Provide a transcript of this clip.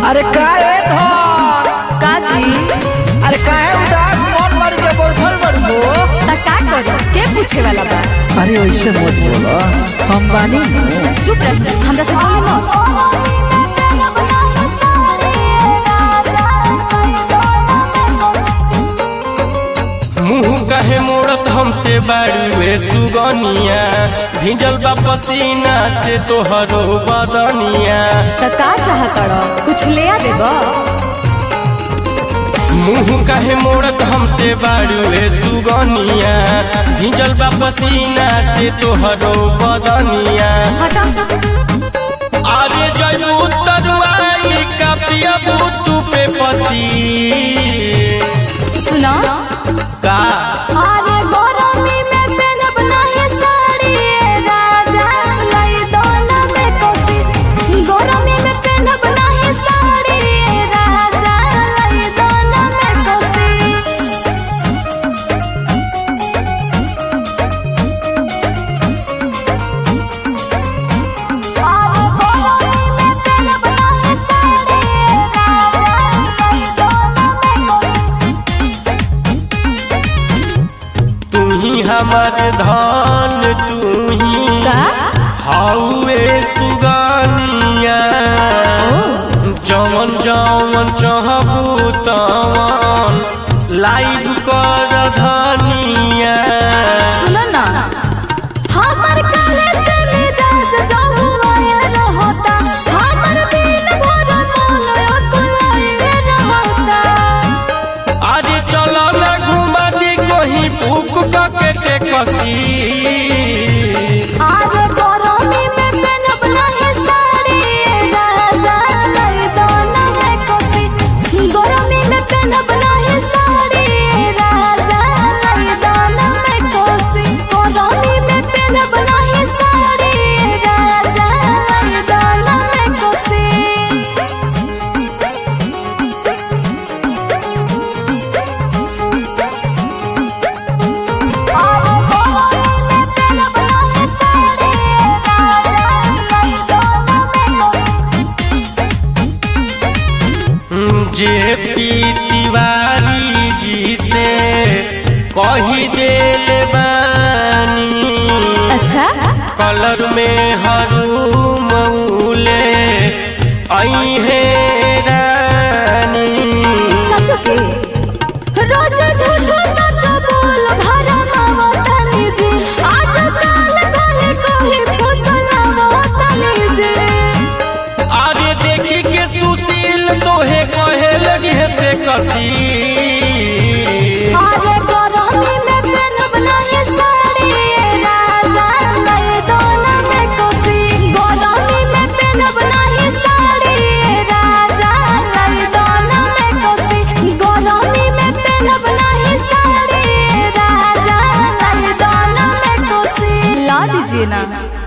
अरे काहे धर काजी अरे काहे उदास मन मर के बैठल बड़बो त का करो के पूछे वाला बा अरे ऐसे मत बोलो हम बानी नु चुप रह हमरा से बोले मत मुंह कहे मोड़त हमसे बाड़ुए सुगनिया भिजल बा पसीना से तोहरो बदनिया त का चाहत रो कुछ ले आ देबो मुंह कहे मोड़त हमसे बाड़ुए सुगनिया भिजल बा पसीना से तोहरो बदनिया हटा अरे जयू तरुआई का पियबू तू पे पसी सुना का अरे गरमी में पहनब नाही साड़ी राजा लई दोना में कोशिश गरमी में पहनब नाही साड़ी राजा लई दोना में कोशिश तू ही हमार धन तू ही का हाउए सुगानिया जवन जवन चाहबू तवन लाइव कर धनिया सुनो ना हमर काले से मिजाज जहुआया रहता हमर दिन भर मन अकुलाए रहता अरे चलो ना घुमा दी कहीं भूख के टेकसी आज गरमी में पहनब नाही साड़ी राजा लई दोना में कोसी गरमी में पहनब नाही साड़ी राजा लई दोना में कोसी गरमी में पहनब नाही साड़ी राजा लई दोना में कोसी जे पी तिवारी जी से कही देल बानी अच्छा कलर में हरू मऊले आई है रानी सच के रोज झूठो सच बोल भरा मावतनी जी आज काल कहे कहे फुसला मावतनी जी अरे देखी के सुशील तोहे कहे लगी है से कसी अरे गरमी में पहनब नहीं साड़ी राजा लई दोना में कोसी गरमी में पहनब नहीं साड़ी राजा लई दोना में कोसी गरमी में पहनब नहीं साड़ी राजा लई दोना में कोसी ला दीजिए ना